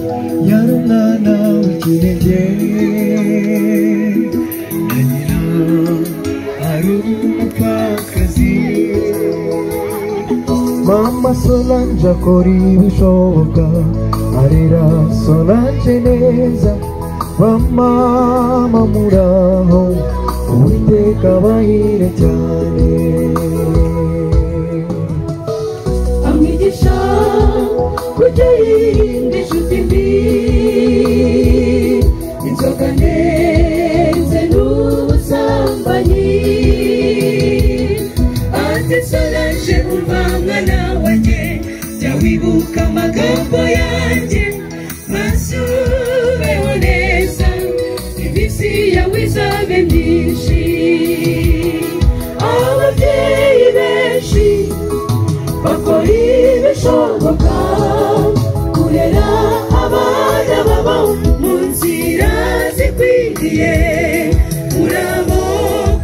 야는 나나올 그에게 아니라 하루밖까지 Mamma Solange corrivi sciocca, Arira Solangenesa, Mamma Mamuraho, Uite Kavaire Chane. amwigisha kujya yirinda inshuti mbi inzoga ndetse n'ubusambanyi antisorange umva mwana wanjye jya wibuka amagambo yanjye masubeho neza iminsi yawe izabe myinshi ababyeyi benshi bakora ibishoboka kurera abana babo mu nzira zikwiriye murabo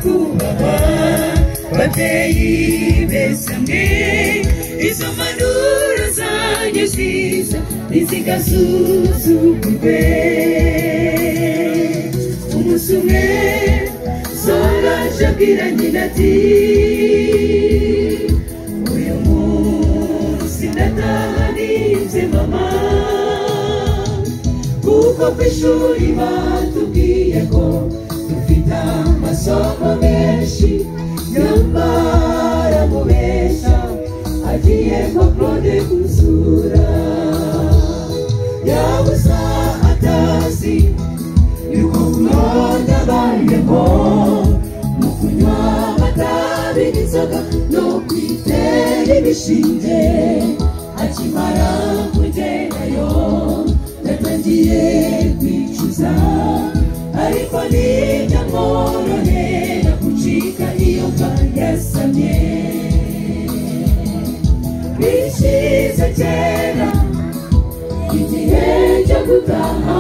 kubaha babyeyi beza mwe izo mpanuro zanyu nziza ntizigasuzugurwe umunsi umwe soraje abwira nyina ati uyu munsi ndatarinze mama kuko ku ishuri batubwiye ko dufite amasomo menshi nyamara mubeshya agiye nka claude gusura yabuza atazi yuko claude abayemo mu kunywa amatabi n'inzoga no kwitera ibishinge akimara kugerayo yatangiye kwicuza ariko ntibyamworohera gucika iyo mva yasamye bishyize kera igihe cyo gutaha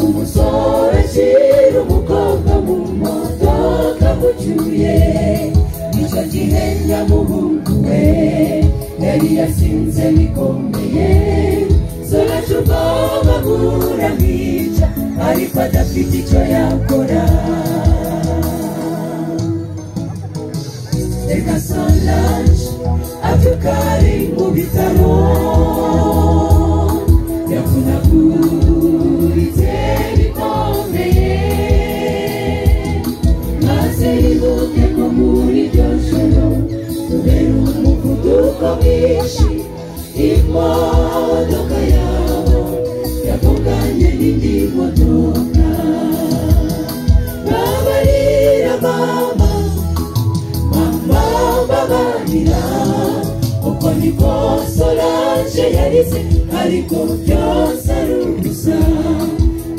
umusore ashyira umukobwa mu modoka mucyuye icyo gihe nyamuhungu we yari yasinze bikomeye soraje ubwoba buramwica ariko adafite icyo yakora reka solange abyuka ari mu bitaro yavunaguritse bikomeye maze yibuke ko muri iryo joro kubera umuvuduko mwinshi imodoka yabo yavuganye n'indi modoka babarira mama mama babarira uko niko solange yarize ariko byose ari ubusa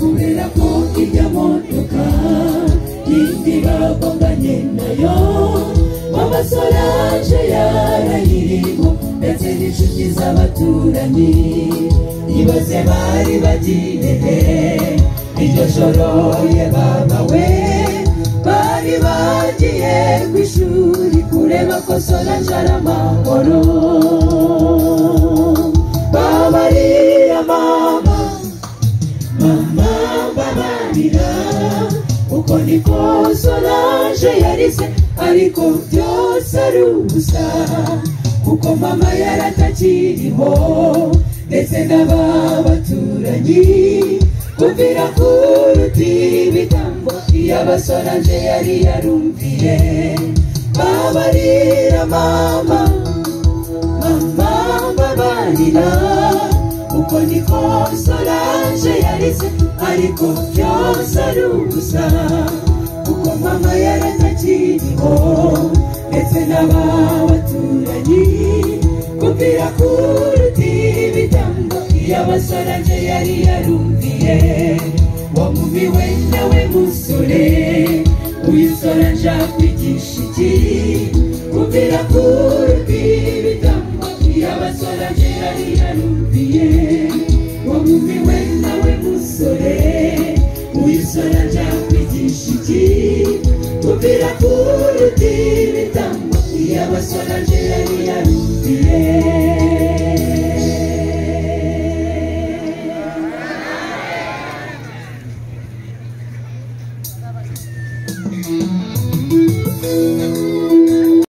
kubera ko ijya modoka yindi bagonganye nayo mama solange yarayirimo ndetse n'inshuti z'abaturanyi ibaze bari bagiye he iryo joro ye baba we bari bagiye ku ishuri kureba ko solange ari amahoro babarira mama mama babarira uko niko solange yarize ariko byose ari ubusa kuko mama yaratakiriho ndetse n'aba baturanyi kumvira kuruta ibitambo iyo abasorange yari yarumviye babarira mama mama babarira uko niko solange yarize ariko byose ari ubusa kuko mama yaratakiriho ndetse n'aba baturanyi kumvira kuruta ibitambo iyo abasorange yari yarumviye wamumiwe nawe musore uyu sorange akwigisha iki kumvira kuruta ibitambo iyo abasorange yari yarumviye wamumiwe nawe musore uyu sorange akwigisha iki kumvira kuruta ibitambo iyo abasorange yari yarumviye Deus